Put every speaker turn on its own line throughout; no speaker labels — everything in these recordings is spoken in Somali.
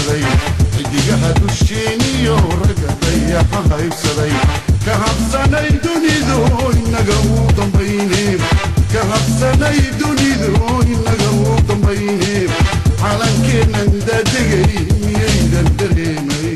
haybsaday xidigaha dusheeniyo ragga dayaxa haybsaday ka habsanay dunidu inaga u dambayne ka habsanay dunidu inaga u dambayne calankeennan daadegay miyaydan dareemay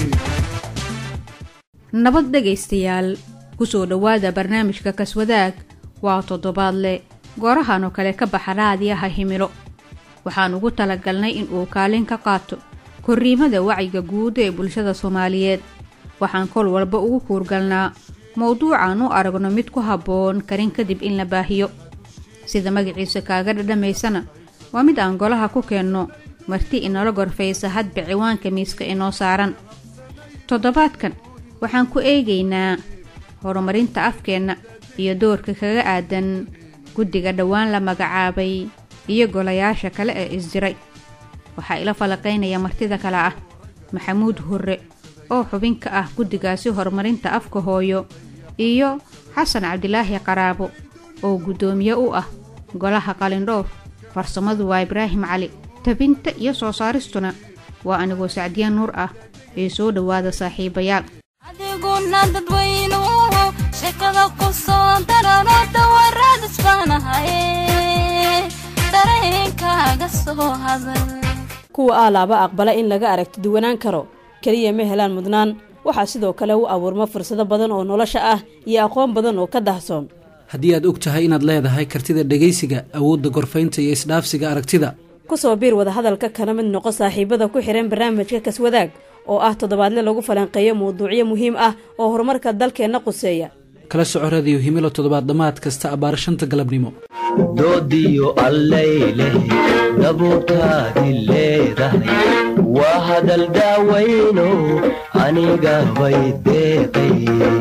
nabad dhegaystayaal kusoo dhowaada barnaamijka kaswadaag waa toddobaadle goorahan oo kale ka baxa raadiyaha himilo waxaan ugu talagalnay in uu kaalin ka qaato korriimada wacyiga guud ee bulshada soomaaliyeed waxaan kol walba ugu kuurgalnaa mowduucan u aragno mid ku habboon karin kadib in la baahiyo sida magaciisa kaaga dhadhamaysana waa mid aan golaha ku keenno marti inala gorfaysa hadba ciwaanka miiska inoo saaran toddobaadkan waxaan ku eegaynaa horumarinta afkeenna iyo doorka kaga aadan guddiga dhowaan la magacaabay iyo golayaasha kale ee isdiray waxaa ila falaqaynaya martida kale ah maxamuud hurre oo xubin ka ah guddigaasi horumarinta afka hooyo iyo xasan cabdilaahi qaraabo oo guddoomiye u ah golaha qalindhowr farsamadu waa ibraahim cali tabinta iyo soo saaristuna waa anigoo sacdiyaan nuur ah ee soo dhowaada saaxiibayaal
adiguna dadweynuhu sheekada ku soo darano dawarad isbaanahaye dareenkaaga soo hadal
kuwa aalaaba aqbala in laga aragti duwanaan karo keliya ma helaan mudnaan waxaa sidoo kale u abuurma fursado badan oo nolosha ah iyo aqoon badan oo ka dahsoon
haddii aad og tahay inaad leedahay kartida dhegaysiga awoodda gorfaynta iyo isdhaafsiga aragtida
ku soo biir wadahadalka kana mid noqo saaxiibada ku xidhan barnaamijka kaswadaag oo ah toddobaadle lagu falanqeeyo mawduucyo muhiim ah oo horumarka dalkeenna quseeya
kala soco radiyo himilo toddobaad dhammaad kasta abbaar shanta galabnimo
doodiyo allayleh dabuurtaadi leedahay waa hadal daawayno aniga bay deeqay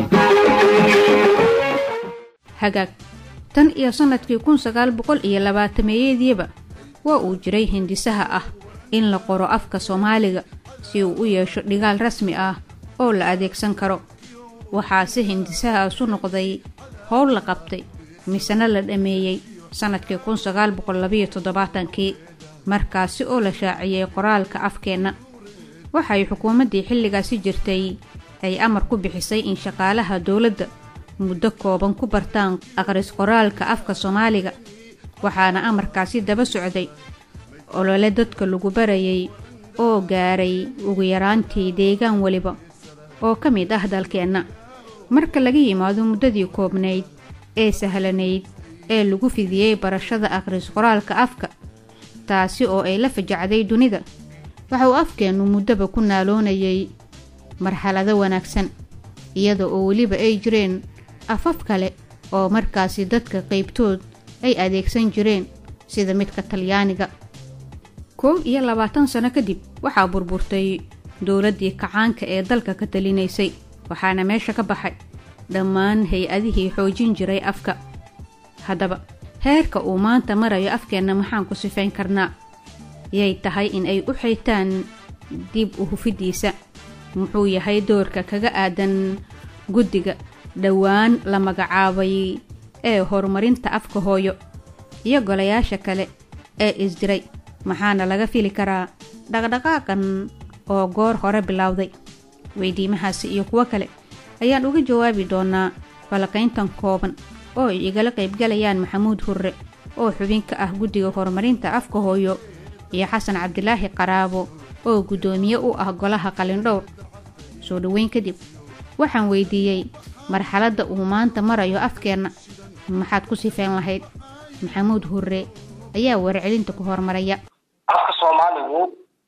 hagaag tan iyo sannadkii kun sagaal boqol iyo labaatameeyadiiba waa uu jiray hindisaha ah in la qoro afka soomaaliga si uu u yeesho dhigaal rasmi ah oo la adeegsan karo waxaase hindisahaasu noqday howl la qabtay misena la dhammeeyey sannadkii kun sagaal boqol labayo toddobaatankii markaasi oo la shaaciyey qoraalka afkeenna waxay xukuumaddii xilligaasi jirtay ay amar ku bixisay in shaqaalaha dowladda muddo kooban ku bartaan aqris qoraalka afka soomaaliga waxaana amarkaasi daba socday olole dadka lagu barayay oo gaaray ugu yaraantii deegaan weliba oo ka mid ah dalkeenna marka laga yimaado muddadii koobnayd ee sahlanayd ee lagu fidiyey barashada aqris qoraalka afka taasi oo ay la fajacday dunida waxa uu afkeennu muddaba ku naaloonayay marxalado wanaagsan iyada oo weliba ay jireen afaf kale oo markaasi dadka qaybtood ay adeegsan jireen sida midka talyaaniga koob iyo labaatan sano kadib waxaa burburtay dowladdii kacaanka ee dalka ka talinaysay waxaana meesha ka baxay dhammaan hay-adihii xoojin jiray afka haddaba heerka uu maanta marayo afkeenna maxaan ku sifayn karnaa yay tahay in ay u xaytaan dib u hufiddiisa muxuu yahay doorka kaga aadan guddiga dhowaan la magacaabay ee horumarinta afka hooyo iyo golayaasha kale ee isdiray maxaana laga fili karaa dhaqdhaqaaqan oo goor hore bilowday weydiimahaasi iyo kuwo kale ayaan uga jawaabi doonaa falaqayntan kooban oo ay igala qaybgalayaan maxamuud hurre oo xubin ka ah guddiga horumarinta afka hooyo iyo xasan cabdilaahi qaraabo oo guddoomiye u ah golaha qalindhowr soo dhoweyn kadib waxaan weydiiyey marxaladda uu maanta marayo afkeenna maxaad ku sifeyn lahayd maxamuud hurre ayaa warcelinta ku hormaraya
afka soomaaligu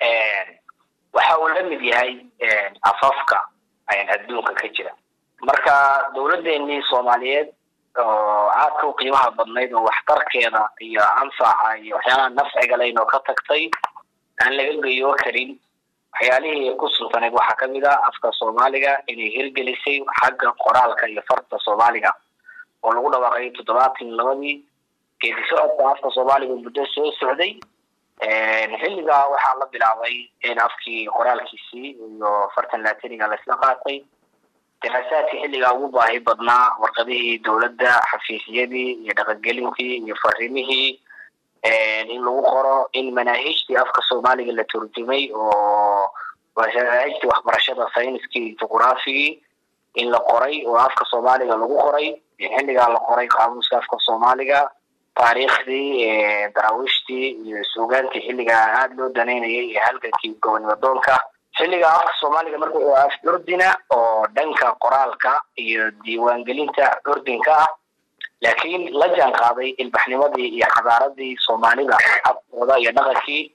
waxa uu la mid yahay afafka adduunka ka jira marka dowladdeennii soomaaliyeed oo aadka u qiimaha badnayd oo waxtarkeeda iyo anfaca iyo waxyaalaha nafciga laynoo ka tagtay aan laga geyo karin waxyaalihii ku sultaneed waxaa kamid ah afka soomaaliga inay hirgelisay xagga qoraalka iyo farta soomaaliga oo lagu dhawaaqay toddobaatan labadii geedi socodka afka soomaaliga muddo soo socday xilligaa waxaa la bilaabay in afkii qoraalkiisii iyo fartan latiniga laisla qaatay daraasaadkii xilligaa ugu baahi badnaa warqadihii dowladda xafiisyadii iyo dhaqangelintii iyo farimihii in lagu qoro in manaahijtii afka soomaaliga la turjumay oo manaahijtii waxbarashada sayniskii iyo juquraafigii in la qoray oo afka soomaaliga lagu qoray xilligaa la qoray qaamuuska afka soomaaliga taariikhdii daraawiishtii iyo suugaantii xilligaa aada loo danaynayay iyo halgankii gobonimadoonka xilligaa afka soomaaliga marka wuxuu af curdina oo dhanka qoraalka iyo diiwaangelinta curdinka ah laakiin la jaan qaaday ilbaxnimadii iyo xadaaradii soomaalida afkooda iyo dhaqankii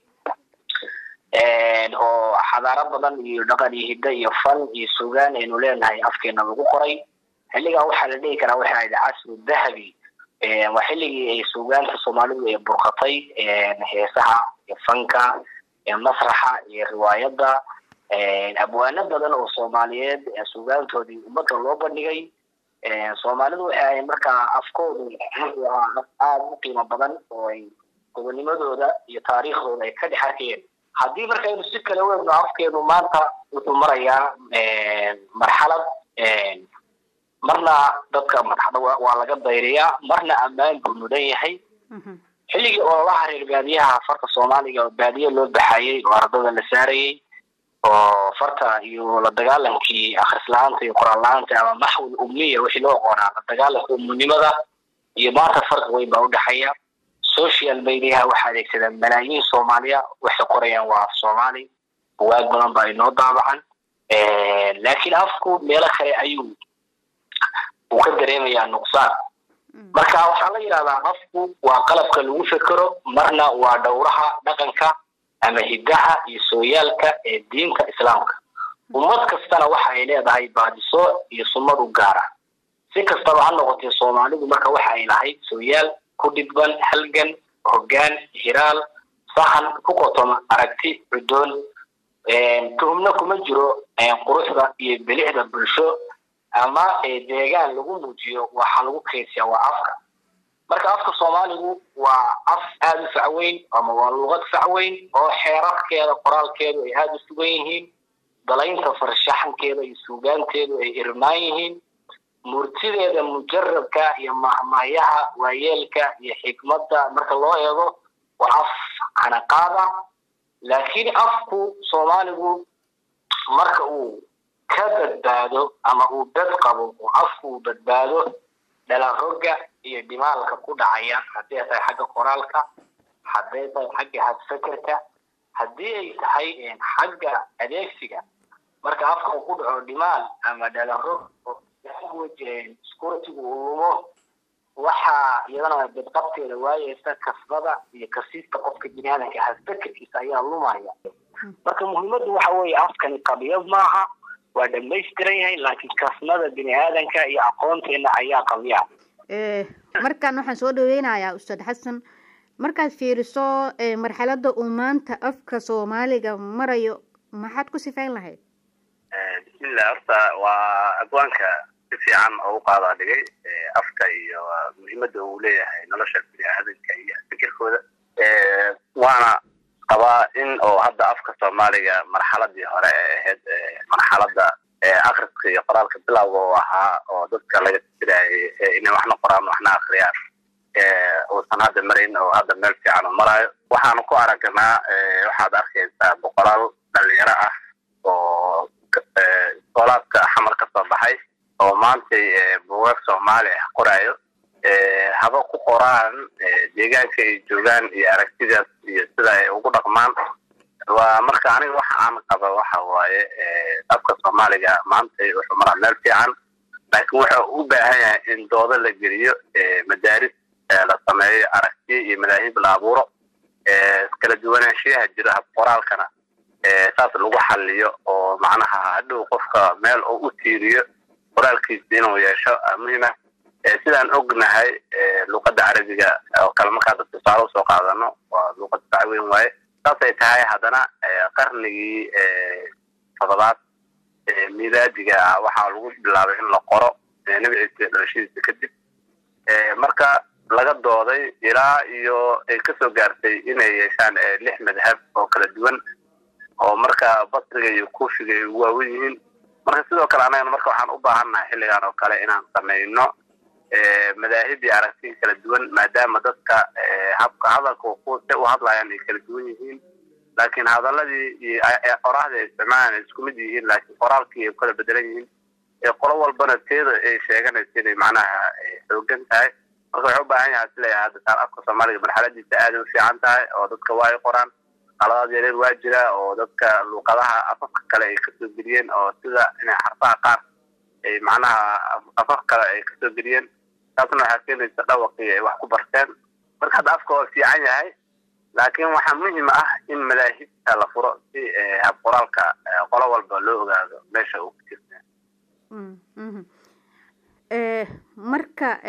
oo xadaaro badan iyo dhaqan iyo hiddo iyo fan iyo sugaan aynu leenahay afkeena lagu qoray xilligaa waxaa la dhihi karaa waxay ahayd casru dahabi waa xilligii ay suugaanta soomaalidu ay burqatay heesaha iyo fanka masraxa iyo riwaayadda abwaano badan oo soomaaliyeed suugaantoodii ummadda loo bandhigay soomaalidu waxay ahayd markaa afkoodu aada u qiimo badan oo ay gobonimadooda iyo taariikhdooda ay ka dhex arkayeen haddii markaynu si kale weegno afkeenu maanta wuxuu marayaa marxalad marna dadka madaxda waa laga dayriyaa marna ammaan buu mudan yahay xilligii ololaha reer baadiyaha farta soomaaliga oo baadiye loo baxayey oo ardada la saarayey oo farta iyo la dagaalankii akhris la-aanta iyo qoraal la-aanta ama maxwil umniya wixii loo aqoonaa la dagaalanka umunimada iyo maanta farqi weyn baa udhexeeya social mediaha waxaa adeegsadaan malaayiin soomaaliya waxay qorayaan waa af soomaali buwaag badan baa inoo daabacan laakiin afku meelo kale ayuu uu ka dareemayaa nuqsaan marka waxaa la yidhahdaa afku waa qalabka lagu fekero marna waa dhowraha dhaqanka ama hiddaha iyo sooyaalka ee diinta islaamka ummad kastana waxa ay leedahay baadiso iyo sunnad u gaara si kastaba ha noqotee soomaalidu marka waxa ay lahayd sooyaal ku dhidban halgan hoggaan hiraal sahan ku qotoma aragti cudoon tuhumna kuma jiro quruxda iyo bilicda bulsho ama deegaan lagu muujiyo waxaa lagu kaysiyaa waa afka marka afka soomaaligu waa af aada u facweyn ama waa luqad facweyn oo xeerarkeeda qoraalkeedu ay aada u sugan yihiin dalaynta farshaxankeeda iyo suugaanteedu ay irmaan yihiin murtideeda mujarabka iyo mahmahyaha waayeelka iyo xikmadda marka loo eego waa af canaqaada laakiin afku soomaaligu marka uu ka badbaado ama uu dad qabo oo afku uu badbaado dhalaroga iyo dhimaalka ku dhacaya haddii ay tahay xagga qoraalka hadday tahay xagga hadfekerka haddii ay tahay xagga adeegsiga marka afka uu ku dhaco dhimaal ama dhalarog security uu lumo waxaa iyadana badqabteeda waayeysa kasbada iyo kasiista qofka biniaadanka hadfekerkiisa ayaa lumaya marka muhiimaddu waxa weeye afkani qabiyad maaha waa dhamaystiran yahay laakiin kasnada bini aadanka iyo aqoonteena ayaa qabiya
markaan waxaan soo dhaweynayaa ustaad xasan markaad fiiriso marxalada uu maanta afka soomaaliga marayo maxaad ku sifayn lahayd
bismillah horta waa agwaanka si fiican oo u qaadaa dhigay afka iyo muhiimadda uu leeyahay nolosha bini aadanka iyo fikirkooda waana qabaa in oo hadda afka soomaaliga marxaladii hore ee ahayd marxalada akriska iyo qoraalka bilowga oo ahaa oo dadka laga tirayay inay waxna qoraan waxna akriyaan uusan hadda marayn oo hadda meel fiican u maraayo waxaanu ku aragnaa waxaad arkaysaa boqolaal dhalinyaro ah oo iskoolaadka xamar ka soo baxay oo maantay buugaag soomaali ah qoraayo haba ku qoraan deegaanka ay joogaan iyo aragtidaas iyo sida ay ugu dhaqmaan waa marka aniga waxa aan qaba waxa waaye afka soomaaliga maanta wuxuu maraa meel fiican laakiin wuxuu u baahan yahay in doodo la geliyo madaaris la sameeyo aragtiyo iyo madaahib la abuuro kala duwanaanshiyaha jira hab qoraalkana saas lagu xaliyo oo macnaha hadhow qofka meel oo u tiiriyo qoraalkiisa inuu yeesho muhiima sidaan ognahay luqadda carabiga oo kale markaada tusaale usoo qaadano waa luqad facweyn waaye saasay tahay haddana qarnigii todobaad miilaadiga waxaa lagu bilaabay in la qoro nebi ciise dhalashadiisa kadib marka laga dooday ilaa iyo ay kasoo gaartay inay yeeshaan lix madhab oo kala duwan oo marka basriga iyo kuufiga ay ugu waawen yihiin marka sidoo kale annagana marka waxaan u baahannahay xilligan oo kale inaan samayno madaahib iyo aragti kala duwan maadaama dadka habka hadalka kuuse u hadlayaan ay kala duwan yihiin laakiin hadaladii iyo qoraahdii ay isticmaalaan ay isku mid yihiin laakiin qoraalkii ay kala bedelan yihiin ee qolo walbana teeda ay sheeganaysa inay macnaha xoogan tahay marka waxay u baahan yahay isleeyahay hadda taan afka soomaaliga marxaladiisa aaday u fiican tahay oo dadka waa ay qoraan qaladaad yareer waa jira oo dadka luuqadaha afafka kale ay kasoo geliyeen oo sida inay xarfaha qaar ay macnaha afaf kale ay kasoo geliyeen taasna waxaa keenaysa dhawaqii ay wax ku barteen marka hadda afka waa fiican yahay laakiin waxaa muhim ah in madaahibta la furo si hab qoraalka qolo walba loo ogaado meesha uu ku jirta
marka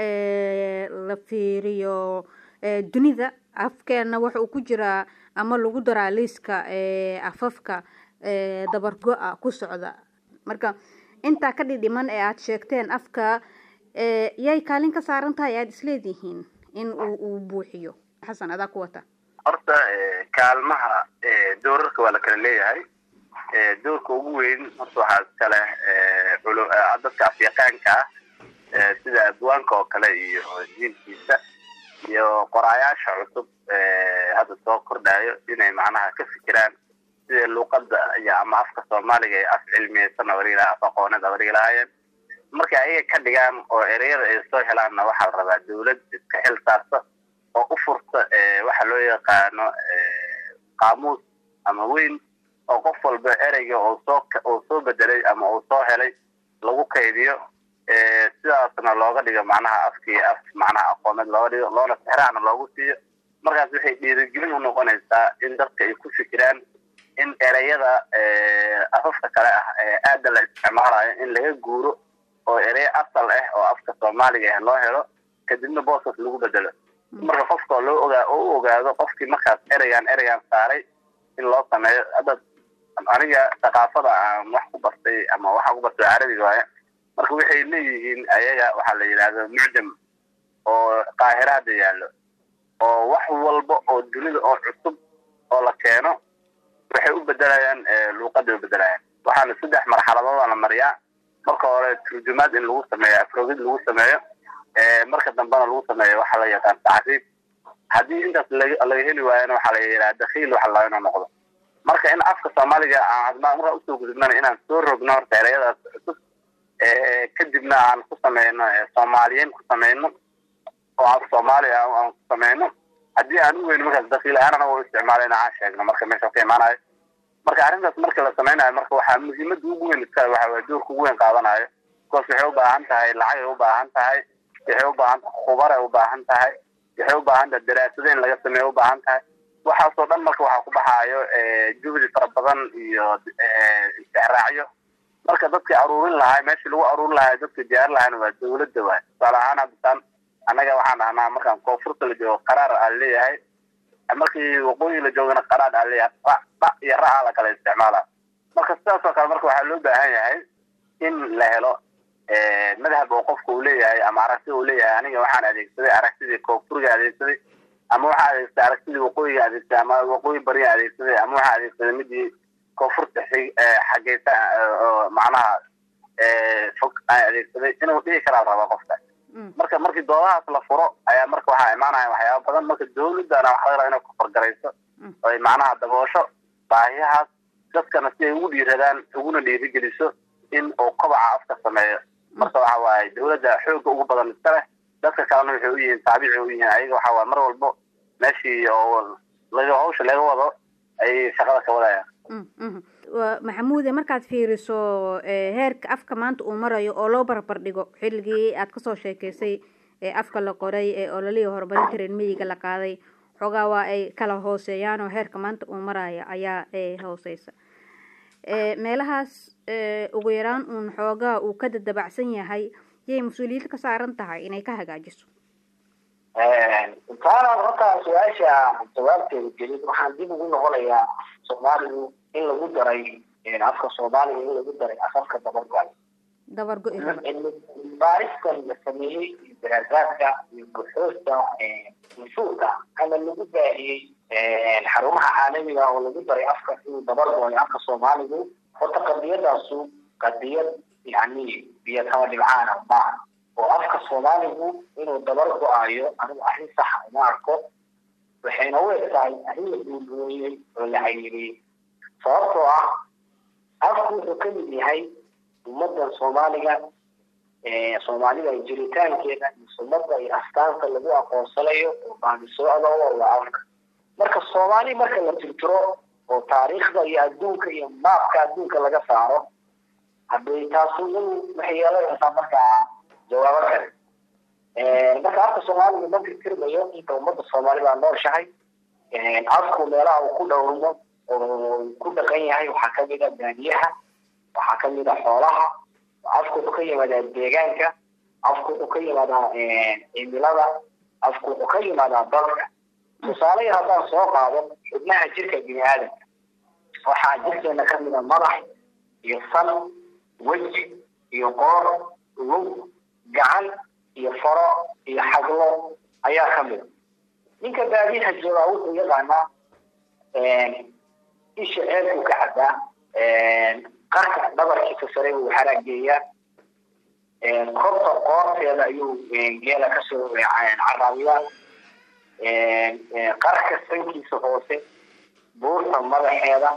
la fiiriyo dunida afkeena waxa uu ku jiraa ama lagu daraa liiska afafka dabargo-a ku socda marka intaa ka dhidhiman ee aada sheegteen afka yay kaalin ka saaran tahay aada isleedihiin in uu uu buuxiyo xasan adaa ku wata
horta kaalmaha doorarka waa la kala leeyahay doorka ugu weyn horta waxaa iskale dadka afyaqaanka ah sida abwaanka oo kale iyo jiilkiisa iyo qoraayaasha cusub hadda soo kordhayo inay macnaha ka fikiraan sida luuqada iyo ama afka soomaaliga ee af cilmiyeysan abarila af aqooneed abarigi lahaayeen marka ayaga ka dhigaan oo ereyada ay soo helaanna waxaa la rabaa dawlad iska xil saarta oo u furta waxa loo yaqaano qaamuus ama weyn oo qof walba ereyga oo soo uu soo bedelay ama uu soo helay lagu kaydiyo sidaasna looga dhigo macnaha afkii af macnaha aqooneed looga dhigo loona sixraana loogu siiyo markaas waxay dhiirigelin u noqonaysaa in dadka ay ku fikiraan in ereyada afafka kale ah ee aada la isticmaalayo in laga guuro oo ereyo asal ah oo afka soomaaliga ah loo helo kadibna booskas lagu bedelo marka qofka loo ogaa oo u ogaado qofkii markaas ereygan ereygan saaray in loo sameeyo hadda aniga thaqaafada aan wax ku bartay ama waxaan ku bartay carabiga waaye marka waxay leeyihiin ayaga waxaa la yidhahda mucjam oo qaahira hadda yaallo oo wax walba oo dunida oo cusub oo la keeno waxay u bedelayaan luuqaday u bedelayaan waxaana saddex marxaladooda la mariyaa marka hore turjumaad in lagu sameeyo afrogid lagu sameeyo marka dambena lagu sameeyo waxa la yaqaan tacriib haddii intaas laga heli waayana waxaa la yidhaha dakhiil waxa la inuu noqdo marka in afka soomaaliga aan markaa usoo gudubnana inaan soo rogno horta ereyadaas cusub kadibna aan ku sameyno soomaaliyiin ku sameyno oo af soomaali ah aan ku sameyno haddii aan u weyno markaas dakhiil ahaan anaga u isticmaalayna aan sheegno marka meesha ka imaanayo marka arrintaas marka la sameynayo marka waxaa muhiimada ugu weyn iskale waxa waye doorka ugu weyn qaadanayo because waxay u baahan tahay lacagay u baahan tahay waxay u baahan tahay khubaray u baahan tahay waxay u baahan tahay daraasado in laga sameeyo u baahan tahay waxaasoo dhan marka waxaa ku baxaayo juhdi fara badan iyo istixraacyo marka dadkii aruurin lahaa meeshii lagu aruurin lahaa dadka diyaar lahaana waa dawladda waay tusaale ahaan haddasaan annaga waxaan dhahnaa markaan koonfurta la joogo qaraar aa leeyahay markii waqooyi la joogana qaraar aa leeyahay dha iyo racaa la kala isticmaala marka sidaasoo kale marka waxaa loo baahan yahay in la helo madhab oo qofka uu leeyahay ama aragtida uu leeyahay aniga waxaan adeegsaday aragtidii koonfuriga adeegsaday ama waxaa adeegsaday aragtidii waqooyiga adeegsaday ama waqooyi bariga adeegsaday ama waxaa adeegsaday midii koonfurta xageysa oo macnaha fog aan adeegsaday inuu dhihi karaa rabaa qofka marka markii doodahaas la furo ayaa marka waxaa imaanaya waxyaaba badan marka dawladana waxa laga rabaa inay kufargarayso oo ay macnaha daboosho baahiyahaas dadkana si ay ugu dhiiradaan uguna dhiirigeliso in uu kobaca afka sameeyo marka waxa waaye dawladda xooga ugu badan iska leh dadka kalena waxay u yihiin taabici u yihiin ayaga waxa waaye mar walbo meeshii oo laga hawsha laga wado ayay shaqada ka wadayaan
maxamuude markaad fiiriso heerka afka maanta uu marayo oo loo barbar dhigo xilligii aad kasoo sheekeysay ee afka la qoray ee ololihii horumarinta reer miyiga la qaaday xoogaa waa ay kala hooseeyaan oo heerka maanta uu maraya ayaa hooseysa meelahaas ugu yaraan uun xoogaa uu ka dadabacsan yahay yay mas-uuliyad ka saaran tahay inay ka hagaajiso
intaanaan horta su-aasha jawaabteeda gelin waxaan dib ugu noqonayaa soomaaligu in lagu daray afka soomaaliga in lagu daray afafka dabargal
dabargo
baaristan la sameeyey iyo daraasaadka iyo buxuusta nusuurka ama lagu baahiyey xarumaha caalamiga oo lagu daray afka inuu dabargoay afka soomaaligu horta qadiyadaasu qadiyad yani biyo kama dhibcaana maaha oo afka soomaaligu inuu dabar go-ayo anigu arrin saxa uma arko waxayna u eg tahay arrin la duulooyey oo la cayiriyey sababtoo ah afku wuxuu ka mid yahay ummaddan soomaaliga soomaalida jiritaankeeda iyo sunnada iyo astaanta lagu aqoonsanayo oo baadisocda waa afka marka soomaali marka la tirtiro oo taariikhda iyo adduunka iyo maabka adduunka laga saaro hadday taasu in waxay yeelanaysaa markaa jawaabo kale marka afka soomaaliga ma tirtirmayo inta ummadda soomaalida nooshahay afku meelaha uu ku dhowrmo oo ku dhaqan yahay waxaa kamid a baadiyaha waxaa kamid a xoolaha afku wuxuu ka yimaadaa deegaanka afku wuxuu ka yimaadaa cimilada afku wuxuu ka yimaadaa dadka tusaale yar haddaan soo qaado xubnaha jirka bini aadamka waxaa jirkeena kamid a madax iyo san weji iyo qoor lug gacan iyo faro iyo xaglo ayaa kamid a ninka baadiyaha joogaa wuxuu yaqaanaa isha ceelkuu ka cabaa qarka dhabarkiisa sare buu haraageeyaa korta qoorteeda ayuu geela kasoo caraabiyaa qarka sankiisa hoose buurta madaxeeda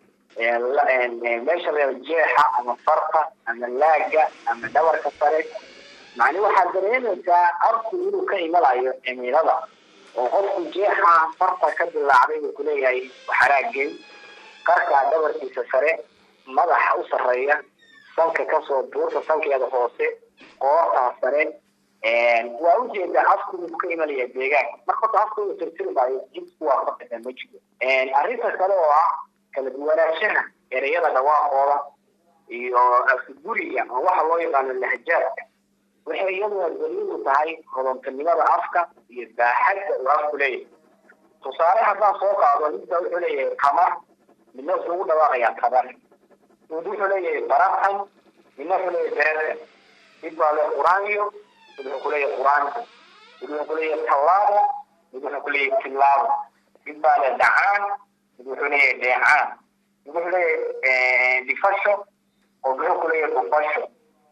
meesha la jeexa ama farta ama laaga ama dhabarka sare macni waxaad dareemaysaa afku inuu ka imanayo cimilada oo qofku jeexa farta ka dilaacday buu kuleeyahay xaraageen qarka dhabarkiisa sare madaxa u sareeya sanka kasoo buurta sankeeda hoose qoortaa sare waa ujeedaa afku inuu ka imanaya deegaanka marka horta afku inuu tirtiri maayo jidku waa ka bixin ma jiro arrinta kale oo ah kala duwanaanshaha ereyada dhawaaqooda iyo afguriga oo waxa loo yaqaano lahjaadka waxay iyaduna daliil u tahay hodontanimada afka iyo baaxadda uu afku leeyahay tusaale haddaan soo qaado ninka wuxuu leeyahay qamar midna wuxuu ugu dhawaaqayaa tabar mid wuxuu leeyahay baratan midna wuxuu leeyahay beretan mid baa le quraanyo mid wuxuu kuleeyahay quraanka mid wuxuu kuleeyahay tallaabo mid wuxuu kuleeyahay tillaabo mid baa le dhacaan mid wuxuu leeyahay dheecaan mid wuxuu leeyahay dhifasho oo wuxuu kuleeyahay dhufasho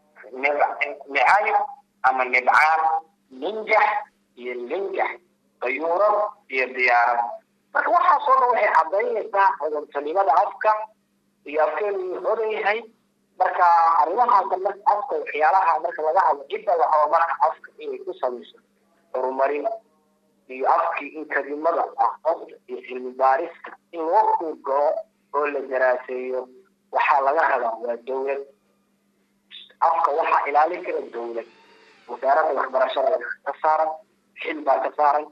nicayo ama nibcaan ninjax iyo linjax dayuuro iyo diyaarad marka waxaasoo dhan waxay cadaynaysaa hodontanimada afka iyo afkeenu inuu hodan yahay marka arrimahaasa marka afka waxyaalaha marka laga hadlo cidda la rabo marka afka inay ku samayso horumarin iyo afkii in kalimada aqoonta iyo cilmi baarista in loo kuurgalo oo la daraaseeyo waxaa laga rabaa waa dowlad afka waxaa ilaalin kara dowlad wasaaradda waxbarashada ka saaran xil baa ka saaran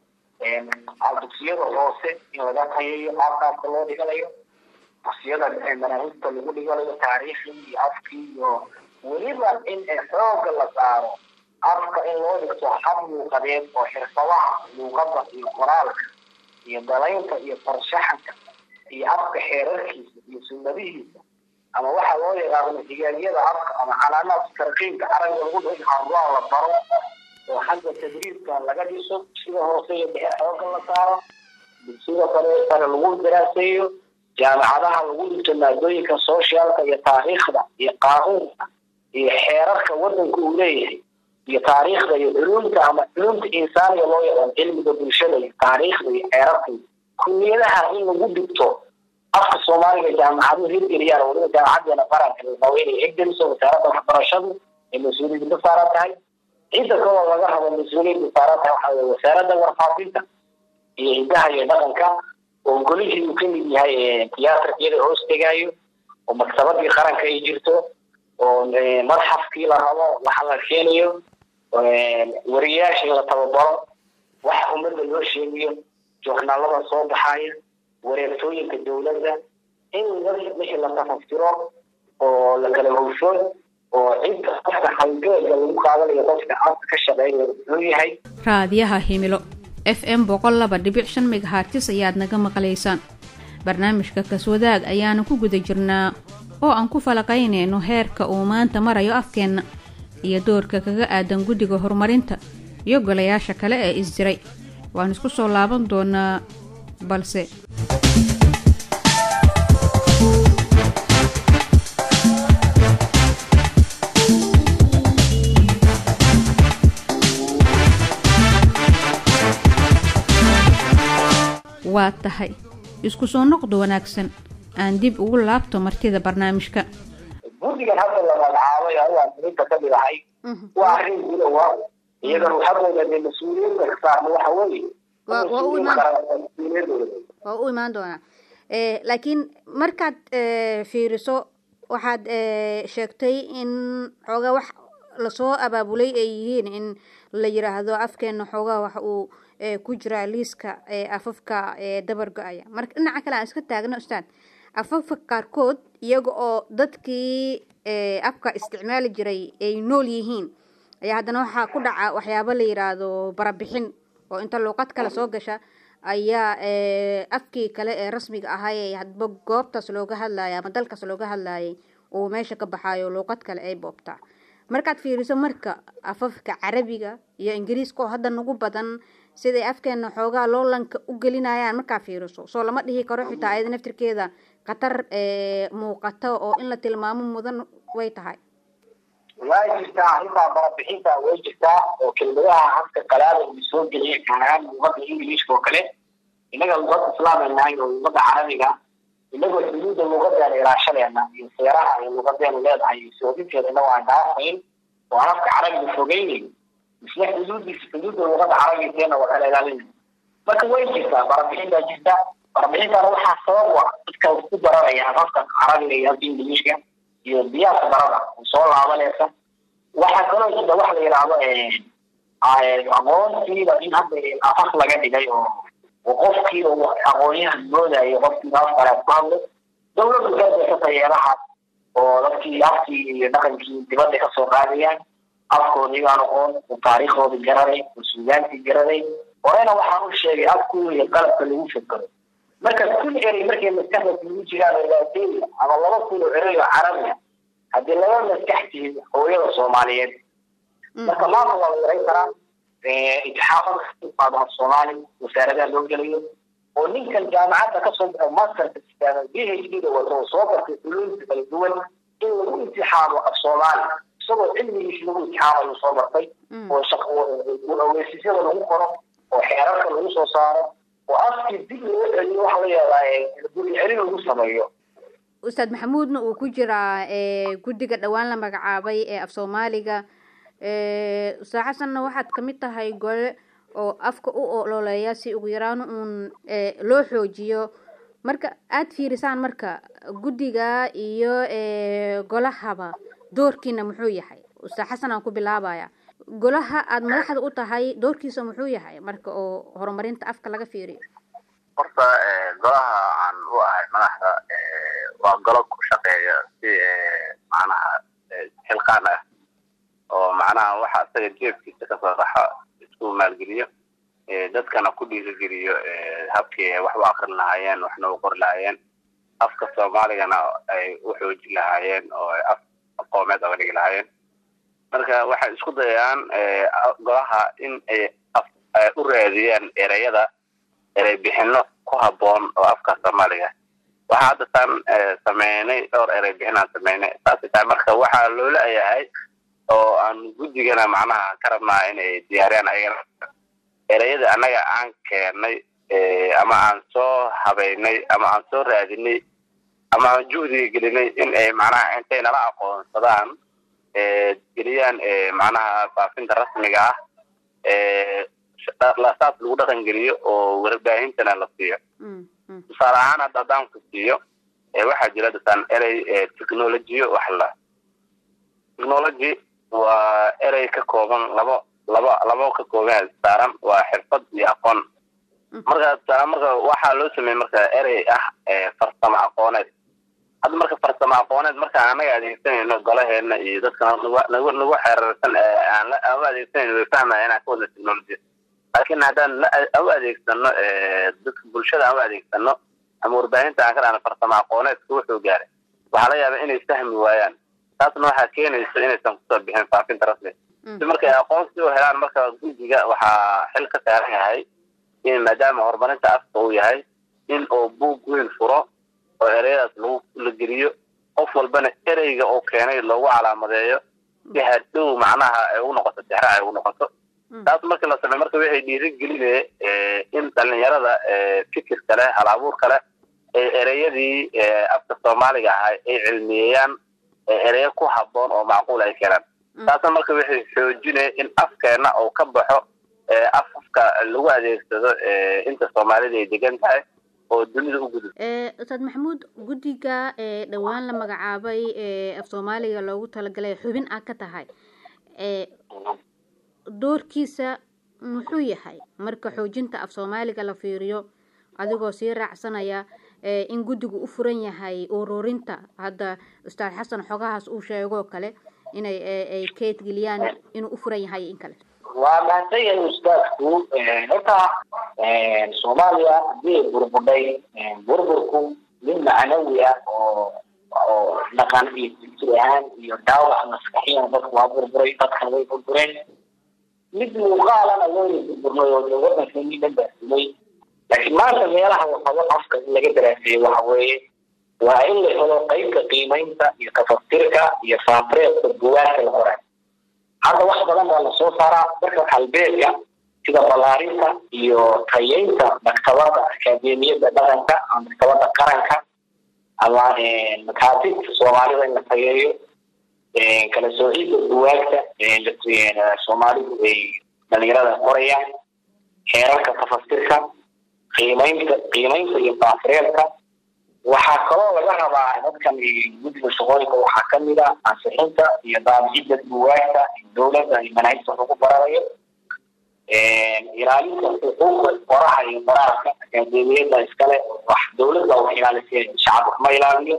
dugsiyada hoose in laga tayayo afkaafka loo dhiganayo dugsiyada manaahijta lagu dhiganayo taariikhdii iyo afkii iyo weliba in xooga la saaro afka in loo dhigto hab luuqadeed oo xirfadaha luuqada iyo qoraalka iyo dalaynta iyo farshaxanka iyo afka xeerarkiisa iyo sunnadihiisa ama waxa loo yaqaano higaaliyada afka ama calaamaadka tarqiibka carabiga lagu dhigo hawaa la baro oo xagga tadriibka laga dhiso sida hoose iyo dhexe xooga la saaro dugsida kale sare lagu daraaseeyo jaamacadaha lagu dhigto maadooyinka socialka iyo taariikhda iyo qaanuunka iyo xeerarka wadanka uu leeyahay iyo taariikhda iyo culumta ama culumta insaaniga loo yaqaan cilmiga bulshada iyo taariikhda iyo xeerarka kuliyadaha in lagu dhigto afka soomaaliga jaamacaduhu hirgeliyaan waliba jaamacadeena qaranka waa inay hirgeliso wasaaradda waxbarashadu ay mas-uuliyadda ka saaran tahay cidda kaloo laga rabo mas-uuliyadda saaran tahay waxaa weye wasaaradda warfaafinta iyo hidaha iyo dhaqanka oo golihii uu kamid yahay tiyaatarkiyada hoos tegaayo oo maktabadii qaranka ay jirto oo madxafkii la rabo waxa la keenayo wariyayaasha in la tababaro wax ummadda loo sheegayo joornaalada soo baxaya wareegtooyinka dowladda in wixii la tafaftiro oo la kala howsho oo cidda qofka halgeega lagu qaadanayo dadka afka ka shaqeynaya muxuu yahay
raadiyaha himilo f m boqol laba dhibic shan megahartis ayaad naga maqlaysaan barnaamijka kaswadaag ayaana ku guda jirnaa oo aan ku falaqaynayno heerka uu maanta marayo afkeenna iyo doorka kaga aadan guddiga horumarinta iyo golayaasha kale ee isdiray waan isku soo laaban doonaa balse waa tahay isku soo noqdo wanaagsan aan dib ugu laabto martida barnaamijka
guddigan hadda la magacaabay ayaa muhiimka ka mid ahay waa arrin gudowa iyagana waxagooda dee mas-uuliyadda ka saarna waxa weeye
Waa- waa u
mas-uuliyin
imaan-
qaran oo mas-uuliyadooda
waa u imaan doonaa Eh, laakiin markaad eh, fiiriso waxaad eh, sheegtay in xoogaa wax lasoo abaabulay ay yihiin in la yiraahdo afkeena xoogaa wax uu eh, ku jiraa liiska eh, afafka eh, dabar go-aya marka dhinaca kale aan iska taagno ustaad afafka qaarkood iyaga oo dadkii eh, afka isticmaali jiray ay nool yihiin ayaa haddana waxaa ku dhaca waxyaabo la yiraahdo barabixin oo inta luuqad kale soo gasha ayaa eh, afkii kale ee rasmiga ahaa ee hadba goobtaas looga hadlayay ama dalkaas looga hadlayay uu meesha ka baxaayo luuqad kale ay boobtaa markaad fiiriso marka afafka carabiga iyo ingiriiska oo hadda nagu badan siday afkeena xoogaa loolanka u gelinayaan markaa fiiriso soo lama dhihi karo xitaa ayada naftirkeeda khatar eh, muuqato oo in la tilmaamo mudan way tahay
waa jirtaa arrintaa barabixinta way jirtaa oo kelmadaha habka qalaada uu soo geliyay gaar ahaan luuqada ingiliishka oo kale innaga luuqada islaamay nahay oo luuqada carabiga inagoo xuduudda luuqadeena ilaashadeena iyo seeraha ay luuqadeenu leedahay iyo soodinteeda inagoo aan dhaafayn oo aan afka carabiga fogeynayn isla xuduudiisa xuduudda luuqada carabigeena waa kala ilaalinay marka way jirtaa barabixin baa jirta barabixintaana waxaa sabab u ah dadka ku baranaya afafka carabiga iyo afka ingiliishka iyo diyaarka barada oo soo laabanaysa waxaa kaloo jira wax la yidhaahdo aqoontiiba in hadda afaf laga dhigay oo oo qofkii oo aqoonyahan moodayo qofkii af kale ku hadlo dawladdu gardeysata yeelahaas oo dadkii afkii iyo dhaqankii dibadda kasoo qaadayaan afkoodii baan aqoon oo taariikhdoodii garanay oo suugaantii garanay horena waxaan u sheegay afku iyo qalabka lagu fekero marka kun erey markay maskaxda kugu jiraan oo laatey ama laba kun oo erey oo carabi ah haddii laba maskax tihin hooyada soomaaliyeed marka maanta waa la yaran karaa itixaafada af soomaali wasaaradaha loo gelayo oo ninkan jaamacadda kasoo baxo masterka sigaada b h d da wato oo soo bartay culuumta kala duwan in lagu imtixaamo af soomaali isagoo cilmigiis lagu imtixaamayo soo bartay oo shaq ogeysiisyada lagu qoro oo xeerarka lagu soo saaro oo afkii dib loo celiyo waxa la yeelaa guri celin lagu sameeyo
ustaad maxamuudna uu ku jiraa eh, guddiga dhowaan la magacaabay ee af soomaaliga Eh, ustaad xasanna waxaad ka mid tahay gole oo afka u ololeeya si ugu yaraan uun eh, loo xoojiyo marka aada fiirisaan marka guddiga iyo eh, golahaba doorkiina muxuu yahay ustaad xasan aan ku bilaabaya golaha aada madaxda u tahay doorkiisa muxuu yahay marka oo horumarinta afka laga fiiriyo
horta golaha aan u ahay madaxda waa golo ku shaqeeya si macnaha xilqaan ah oo macnaha waxa isaga jeebkiisa kasoo baxa isku maalgeliyo dadkana ku dhiirigeliyo habkii ay wax u akrin lahaayeen waxna u qori lahaayeen afka soomaaligana ay u xoojin lahaayeen oo ay af aqoomeed oga dhigi lahaayeen marka waxay isku dayayaan golaha in ay ay u raadiyaan ereyada erey bixino ku habboon oo afka soomaaliga waxaa hadda taan sameynay dhowr erey bixinaan sameynay saasay tahay marka waxaa loo leeyahay oo aan guddigana macnaha ka rabnaa inay diyaariyaan ayagana ereyada annaga aan keennay ama aan soo habeynay ama aan soo raadinay ama aan juhdiga gelinay in ay macnaha intay nala aqoonsadaan geliyaan macnaha faafinta rasmiga ah saas lagu dhaqan geliyo oo warbaahintana la siiyo tusaale ahaan hadda haddaan ku siiyo waxaa jira dadaan erey technologiyo wax la technology waa erey ka kooban labo laba labo ka kooban saaran waa xirfad iyo aqoon marka tusaale marka waxaa loo sameeyey marka erey ah farsamo aqooneed hadda marka farsamo aqooneed marka anaga adeegsanayno golaheena iyo dadka nagu nagu xeerarsan aan u adeegsanayno way fahmaya inaan ka wadna technology laakiin haddaan u adeegsano dadka bulshada aan u adeegsano ama warbaahinta aan ka dhahno farsamo aqooneedka wuxuu gaaray waxaa laga yaabaa inay fahmi waayaan taasna waxaa keenaysa inaysan kusoo bixin faafinta rasmi si markay aqoonsi u helaan marka guddiga waxaa xil ka saaran yahay in maadaama horumarinta afka uu yahay in uu buug weyn furo oo ereyadaas lagu la geliyo qof walbana ereyga uu keenay loogu calaamadeeyo si hadhow macnaha ay ugu noqoto dexra ay ugu noqoto taas markii la sameey marka waxay dhiiri gelinaya in dhalinyarada fikirka leh hal abuurka leh ee ereyadii afka soomaaliga ahaa ay cilmiyeeyaan ereyo ku haboon oo macquul ay keenaan taasna marka waxay xoojinaya in afkeena uu ka baxo afafka lagu adeegsado inta soomaalida ay degan tahay oo dunida u gudub
ustaad maxamuud guddiga ee dhowaan la magacaabay ee af soomaaliga loogu talagalay xubin ah ka tahay doorkiisa muxuu yahay marka xoojinta af soomaaliga la fiiriyo adigoo sii raacsanaya in guddigu u furan yahay ururinta hadda ustaad xasan xogahaas uu sheegoo kale inay ay keedgeliyaan inuu u furan yahay in kale
waa mahadsan yahay ustaadku horta soomaaliya haddii ay burbudhay burburku mid macnawi ah oo oo dhaqan iyo fikir ahaan iyo dhaawac maskaxiyan dadku waa burburay dadkan way burbureen mid muuqaalana wayna burburnay oo wadankeeni dhan baasimay laakiin maanta meelaha waxaba afka in laga daraaseeyey waxa weeye waa in la helo qeybta qiimaynta iyo tafasirka iyo faafreedka bugaagta la qoray hadda wax badan baa lasoo saaraa marka halbeedka sida ballaarinta iyo tayeynta maktabada akaademiyada dhaqanka ama maktabada qaranka ama makaatibta soomaalida in la tayeeyo kala soocida buwaagta soomaalidu ay dhalinyarada qorayaan heerarka tafasirka qiimaynta qiimaynta iyo baafireelka waxaa kaloo laga rabaa dadkan guddiga shaqooyinka waxaa kamid a ansixinta iyo daabicida buwaagta dowladda iyo manaahijta wax lagu baranayo ilaalinta xuquuqda qoraha iyo qoraalka akaademiyada iskale wax dowladda wax ilaalisay shacab wax ma ilaaliyo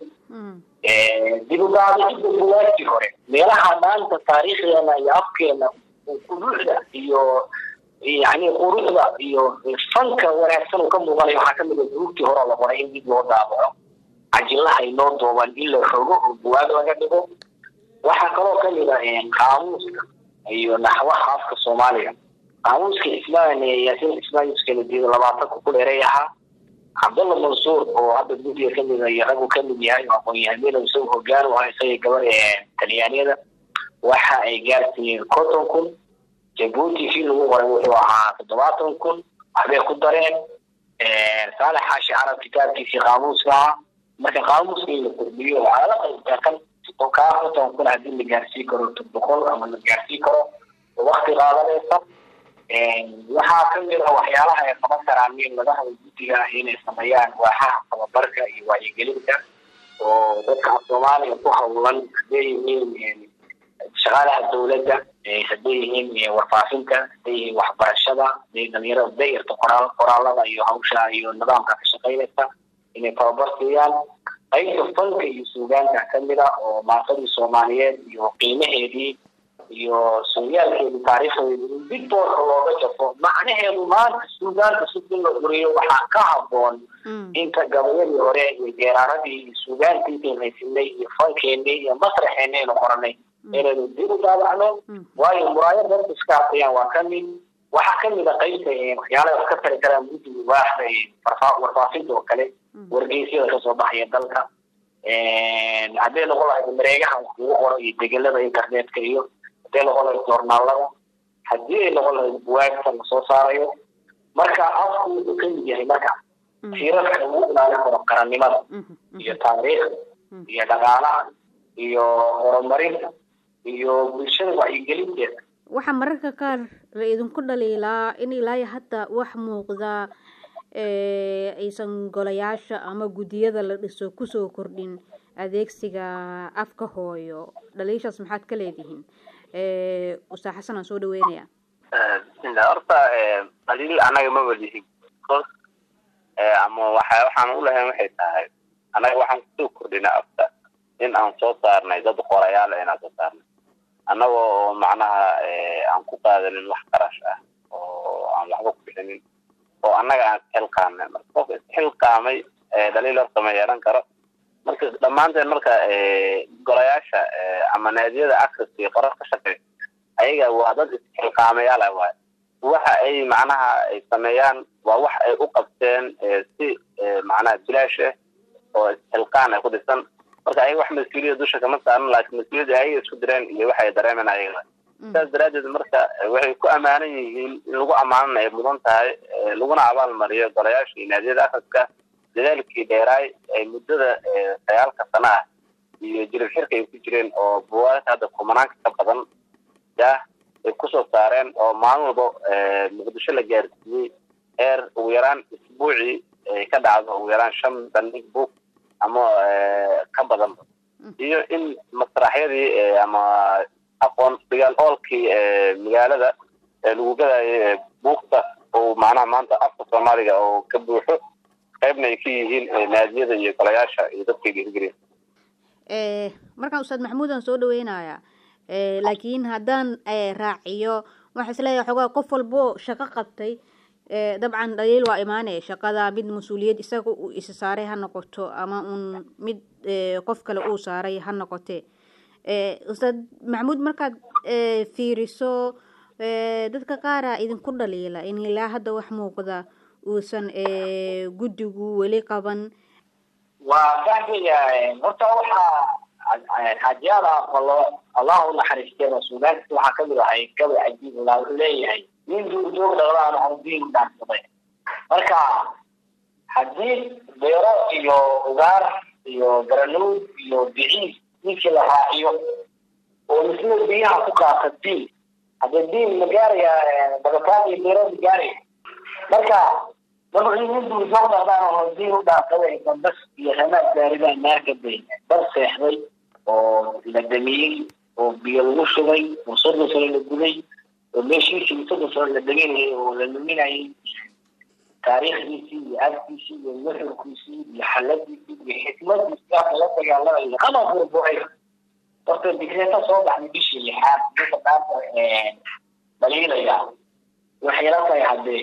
dib u daabicida buwaagtii hore meelaha maanta taariikhdeena iyo afkeena quruxda iyo yani quruxda iyo fanka wanaagsan uu ka muuqanayo waxaa kamid a buugtii hore la qoray in dib loo daabaco cajilaha inoo dooban in la rogo oo buwaag laga dhigo waxaa kaloo kamid a qaamuuska iyo naxwaha afka soomaaliga qaamuuska ismaan yaasin ismaan yuskeenadiida labaatanka ku dheeray ahaa cabdalla mansuur oo hadda guddiga kamid a iyo raggu kamid yahay oo aqoon-yahanina isagu hogaan u ahaa isaga gabar talyaaniyada waxa ay gaarsiiyeen conton kun jabuuti kii lagu qoray wuxuu ahaa toddobaatan kun waxbay ku dareen saalex xaashi carab kitaabkiisii qaamuuska ahaa marka qaamuuska in la kordhiyo waxaa la qaybtaa kan kaa konton kun haddii la gaarsii karo boqol ama la gaarsii karo wakti qaadanaysa waxaa kamid a waxyaalaha ay qaban karaan in laga habo guddiga ah inay sameeyaan waaxaha tababarka iyo wacyigelinta oo dadka af soomaaliya ku hawlan hadday yihiin shaqaalaha dowladda hadday yihiin warfaafinta hadday yihiin waxbarashada hadday dhalinyarada dayarta qoraal qoraalada iyo hawsha iyo nidaamka ka shaqaynaysa inay tababar siiyaan qaybta fanka iyo suugaanka kamid a oo maantadii soomaaliyeed iyo qiimaheedii iyo sooyaalkeedii taariikhdeedii in dib boorka looga jafo macnaheedu maanta suugaanta si in la quriyo waxaa ka haboon inta gabayadii hore iyo geeraaradii iyo suugaantii intaynu haysinay iyo fankeenii iyo masraxeenii aynu qoranay inaynu dib u daabacno waayo muraayad dadka iska aqriyaan waa kamid waxaa kamid a qaybta waxyaalaha wax ka tari karaan guddiga waaxda warfaafinta oo kale wargeysyada kasoo baxaya dalka hadday noqon lahayd mareegaha wax lagu qoro iyo degelada internetka iyo hadday noqon lahayd joornaalada haddii ay noqon lahayd buwaagta lasoo saarayo marka afku wuxuu kamid yahay marka tiirarka lagu ilaalin karo qarannimada iyo taariikhda iyo dhaqaalaha iyo horumarinta iyo bulshada wacyigelinteeda
waxaa mararka qaar la idinku dhaliilaa in ilaayo hadda wax muuqda aysan golayaasha ama guddiyada la dhiso kusoo kordhin adeegsiga afka hooyo dhaliishaas maxaad ka leedihiin ustaad xasan aan soo dhaweynaya
bismillah horta dhaliil anaga ma walihin bcause ama waxa waxaan ulahayn waxay tahay anaga waxaan kusoo kordhina afka in aan soo saarnay dad qorayaal inaan soo saarnay annaga oo macnaha aan ku qaadanin wax qarash ah oo aan waxba ku bixinin oo annaga aan isxilqaamay marka qofka isxilqaamay dhaliil horta ma yeelan karo marka dhammaanteen marka golayaasha ama naadiyada akriska iyo qorar ka shaqeey ayaga waa dad isxilqaamayaal ah waay waxa ay macnaha ay sameeyaan waa wax ay u qabteen si macnaha bilaash ah oo isxilqaan ay ku dhisan marka ayaga wax mas-uuliyada dusha kama saaran laakiin mas-uuliyadda ayaga isku direen iyo waxay dareemen ayaga sidaas daraaddeed marka waxay ku ammaanan yihiin in lagu ammaanan ay mudan tahay laguna abaal mariyo golayaasha iyo naadiyada akhriska dadaalkii dheeraay ay muddada sagaalka sana ah iyo jirib xirka ay ku jireen oo buwaagta hadda kumanaanka ka badan yah ay kusoo saareen oo maalin walba muqdisho la gaarsiiyey heer ugu yaraan isbuucii ay ka dhacdo ugu yaraan shan bandhig book ama ka badanba iyo in masraxyadii ama aqoon dagaal oolkii magaalada lagu gadaayo buugta oo macnaha maanta afka soomaaliga oo ka buuxo qaybna ay ka yihiin naadiyada iyo golayaasha iyo dadka dhiirigeliya
markaan ustaad maxamuudan soo dhaweynayaa laakiin haddaan raaciyo waxaa isleeyahay xogaa qof walbo shaqo qabtay dabcan dhaliil waa imaanaya shaqada mid mas-uuliyad isaga uu isa saaray ha noqoto ama uun mid qof kale uu saaray ha noqote ustaad maxamuud markaad fiiriso dadka qaaraa idinku dhaliila in ilaa hadda wax muuqda uusan guddigu weli qaban
waa fahmaya horta waxaa xaajiyaada aqbalo allah u naxariistay rasuulaadka waxaa kamid ahay gabay cajiib laa wuxuu leeyahay nin duurjoog dhaqdaan oo diin dhaansaday marka haddii beero iyo ugaar iyo garanuud iyo biciis ninkii la raaciyo oo misla biyaha ku qaata diin haddee diin ma gaaraya bagataan iyo beero ma gaaraya marka dabcii nin duurjoog dhaqdaan oo diin u dhaansaday bas iyo ramaad gaaribaa naarka bay dad seexday oo la damiyey oo biyo lagu shubay oo soddon sano la guday oo meeshiisii soddon sano la deganayay oo la luminayay taariikhdiisii iyo afkiisii iyo nuxurkiisii iyo xaladiisii iyo xikmadiisii aka la dagaalamaya ama burburay horta digreeta soo baxday bishii lixaad dadka dhaanta dhaliilaya waxay la tahay haddee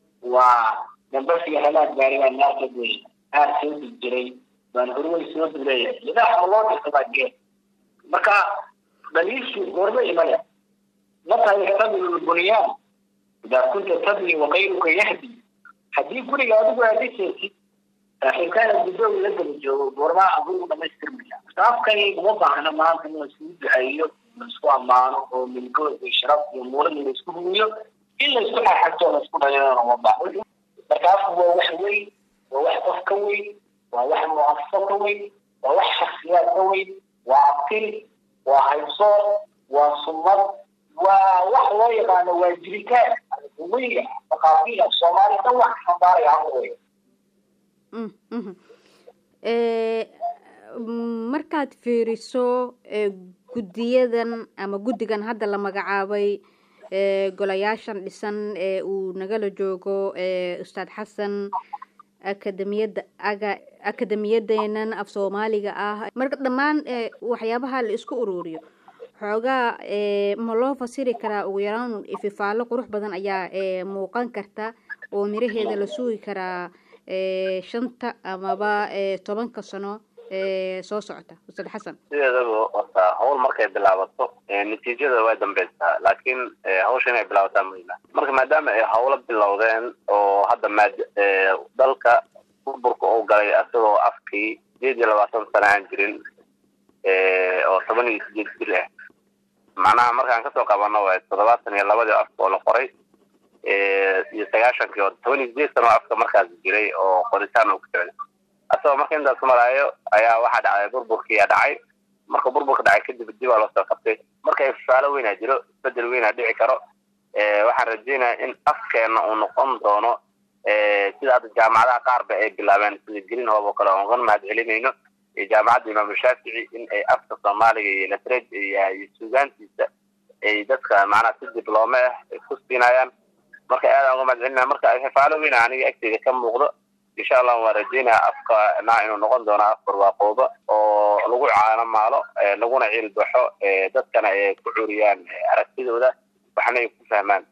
waa dambasiga halaad gaarigaa naarka wey aad soo dig jiray baan horwey soo duleeyahay lidaax ma loo dirsadaa gee marka dhaliilshii goorma imane mata yaxtamilu lbunyaan idaa kunta tabni wakayruka yahdi haddii guriga adigu aad dhisaysid saaxiibkaana gudooga la daba joogo goormaa gurigu dhamaystirmaya saafkani uma baahna maanta in laiskugu duceeyo laisku ammaano oo milgood iyo sharaf iyo muulada laisku huwiyo in laisku xaxagto laisku dhaliilana uma baahna markaasku waa wax weyn waa wax qof ka weyn waa wax muasasa ka weyn waa wax shaksiyaad ka weyn waa abtil waa haybsoor waa sunnad waa wax loo yaqaano waa jiritaan weyga maqaafiila soomaali dhan wax xambaaraya haka wey
markaad fiiriso guddiyadan ama guddigan hadda la magacaabay golayaashan dhisan ee uu nagala joogo ustaad xasan akademiyadda aga akademiyadeenan af soomaaliga ah marka dhammaan waxyaabaha la isku ururiyo xoogaa ma loo fasiri karaa ugu yaraan ififaalo qurux badan ayaa muuqan karta oo miraheeda la sugi karaa shanta amaba tobanka sano soo socota ustaad xasan
sideedaba horta hawl markay bilaabato natiijada way dambeysaa laakiin hawsha inay bilaabataa muhiima marka maadaama ay hawlo bilowdeen oo hadda maad dalka burburka uu galay asagoo afkii sideed iyo labaatan sana aan jirin oo toban iyo sideed jir ah macnaha markaan kasoo qabano waa toddobaatan iyo labadii afka oo la qoray iyo sagaashankii oo toban iyo sideed sano afka markaas jiray oo qoritaan uu ku socday asagoo marka intaas maraayo ayaa waxaa dhacday burburkiiyaa dhacay marka burburka dhacay kadib dib aa loo soo qabtay marka ifaalo weynaa jiro isbedel weynaa dhici karo waxaan rajeynaya in afkeena uu noqon doono sida hadda jaamacadaha qaarba ay bilaabeen sida green hob oo kale oon uga mahad celinayno iyo jaamacadda imaamu shaafici in ay afka soomaaliga iyo latred iyo suugaantiisa ay dadka macnaha si dibloome ah ay ku siinayaan marka aadaan uga mahad celinaya marka ifaalo weyna aniga agteyda ka muuqdo insha allah waan rajeynaya afka na inuu noqon doono af barwaaqooba oo lagu caano maalo laguna ciil baxo dadkana ay ku curiyaan aragtidooda waxna ay ku fahmaan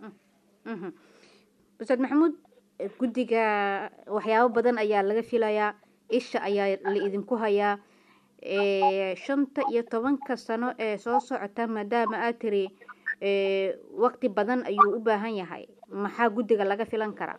ustaad maxamuud guddiga waxyaabo badan ayaa laga filayaa isha ayaa la idinku hayaa shanta iyo tobanka sano ee soo socota maadaama aad tiri waqti badan ayuu u baahan yahay maxaa guddiga laga filan karaa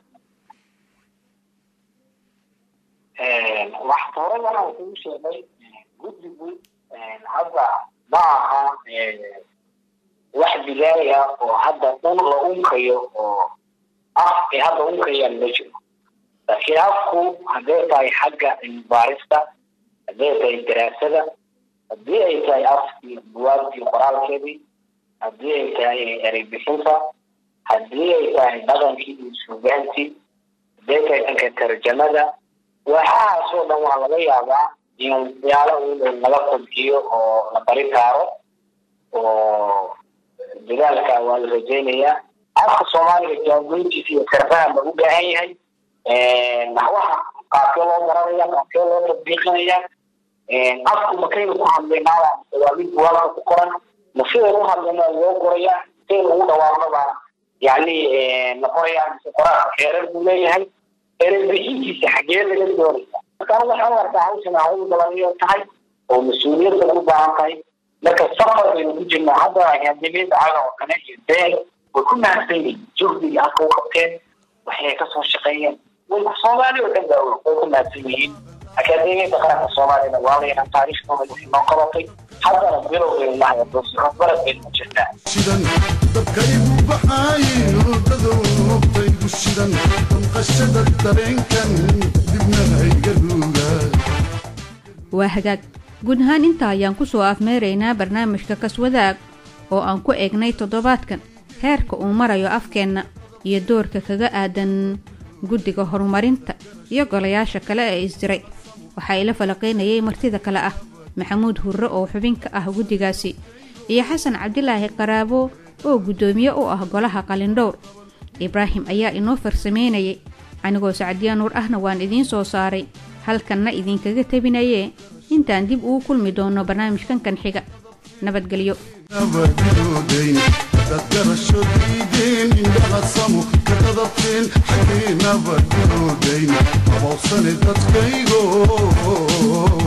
wax hore waxaan kugu sheegay guddigu hadda ma aha wax bilaaya oo hadda dhan la unkayo oo af ay hadda unkayaan ma jiro laakiin afku hadday tahay xagga cilmibaarista hadday tahay daraasada haddii ay tahay afkii buwaagtii qoraalkeedii haddii ay tahay erey bixinta haddii ay tahay dhaqankii iyo suugaantii hadday tahay dhanka tarjamada waxahaasoo dhan waa laga yaabaa in waxyaala un laga kobciyo oo la bari kaaro oo dadaalka waa la rajaynayaa afka soomaaliga jaagoyntiisa iyo karbaha ma u baahan yahay naxwaha qaabkee loo baranaya qaabkee loo tatbiiqinaya afku makaynu ku hadlaynaaba waa mid buwaagta ku qoran ma sidaynu u hadlayna loo qoraya sidaynu ugu dhawaaqnaba yani la qoraya mise qoraalka xeerar buu leeyahay erey bixintiisa xagee laga doonaya marka anigu waxaan u arkaa hawshan hawl badan tahay oo mas-uuliyadda u baahan tahay marka safar baynu ku jirnaa hadda akaademiyada caga oo kale iyo beel way ku mahadsan yihiin juhdiga halka u qabteen waxay kasoo shaqeeyeen way soomaali oo dhan baa way ku mahadsan yihiin akaademiyada qaranka soomaaliyana waa layna taariikhdooda wixii noo qabatay haddana bilow baynu nahay doosirad baynu ku jirnaa
shidan dabkaygu baxaayo dadowtaygu shidan damqashada dareenkan dibna hayga ruuga
waa hagaag guud ahaan intaa ayaan ku soo afmeeraynaa barnaamijka kaswadaag oo aan ku eegnay toddobaadkan heerka uu marayo afkeenna iyo doorka kaga aadan guddiga horumarinta iyo golayaasha kale ee isdiray waxaa ila falaqaynayay martida kale ah maxamuud hurre oo xubin ka ah guddigaasi iyo xasan cabdilaahi qaraabo oo guddoomiye u ah golaha qalindhowr ibraahim ayaa inoo farsameynayay anigoo sacdiya nuur ahna waan idiin soo saaray halkanna idinkaga tebinayee intaan dib ugu kulmi doono barnaamijkan kan xiga nabadgelyo
nabadgoodayn dad garasho diideen indhaha samo ka qadabteen xaggee nabadgoodayn abowsane dadkaygo